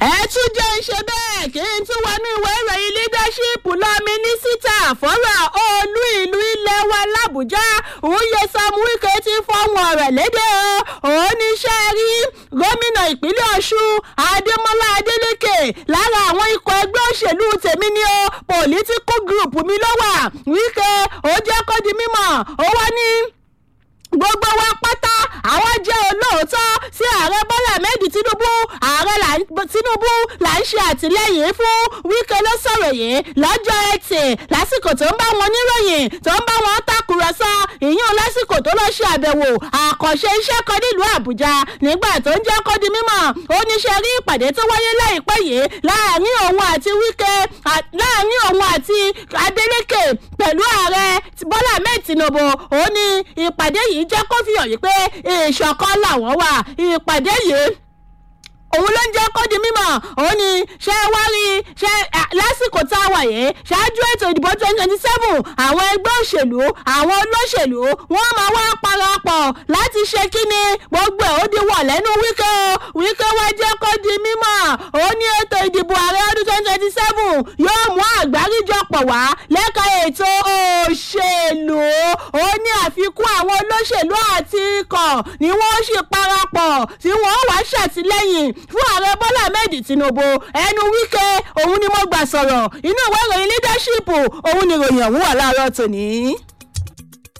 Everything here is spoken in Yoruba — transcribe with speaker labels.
Speaker 1: ẹ tún jẹ́ ń ṣe bẹ́ẹ̀ kí n tún wọnú ìwé ìròyìn leadership lọ mínísítà fọ́rọ̀ olú ìlú ilé wa làbújá òye sam wike ti fọ́hùn ọ̀rọ̀ lédè o òun ní iṣẹ́ rí gómìnà ìpínlẹ̀ ọ̀ṣun adémọlá adélèké lára àwọn ikọ̀ ẹgbẹ́ òṣèlú tèmi ni o political group mi ló wà wike ó jẹ́ kó di mímọ̀ ó wá ní gbogbo wa pátá àwọn jẹ́ olóòótọ́ sí ààrẹ bọ́lá ahmed tinubu ààrẹ tinubu là ń ṣe àtìlẹ́yìn fún wíkẹ́ ló sọ̀rọ̀ yìí lọ́jọ́ ẹtì lásìkò tó ń bá wọn níròyìn tó ń bá wọn tàkùrọ̀sọ ìyún lásìkò tó lọ ṣe àbẹ̀wò àkànṣe iṣẹ́ kan nílùú àbújá nígbà tó ń jẹ́ kó di mímọ̀ ó ní ṣe rí ìpàdé tó wáyé láìpẹ́ yìí láàrin òun àti wíkẹ́ láàrin òun àti adeleke pẹ̀lú ààrẹ bọ́lá ahmed tinubu ó ní ìpàdé yìí jẹ́ kó fi hàn yìí pé ìṣọ̀kan làwọn wà ìpàdé yìí òun ló ń jẹ́ kó di mímọ̀ òun ni ṣé wá rí ṣé lásìkò tá a wà yìí ṣáájú ètò ìdìbò twenty twenty seven àwọn ẹgbẹ́ òṣèlú àwọn olóṣèlú wọ́n máa wá parapọ̀ láti ṣe kíni gbogbo ẹ̀ ó di wọ̀ lẹ́nu wíkẹ́ o wíkẹ́ wá jẹ́ kó di mímọ̀ òun ní ètò ìdìbò ààrẹ ọdún twenty twenty seven yóò mú àgbáríjọpọ̀ wá lẹ́ka ètò òṣèlú òun ní àfikún àwọn olóṣèlú àti ikọ̀ ni wọ́n sì parapọ̀ tí wọ́n wá ṣàtìlẹ́yìn fún ààrẹ bọ́lá ahmed tinubu ẹnu wíkẹ́ òun ni mo gbà sọ̀rọ̀ inú ìwé ìròyìn leadership òun ni ìròyìn ọ̀hún wà láàárọ̀ tòní.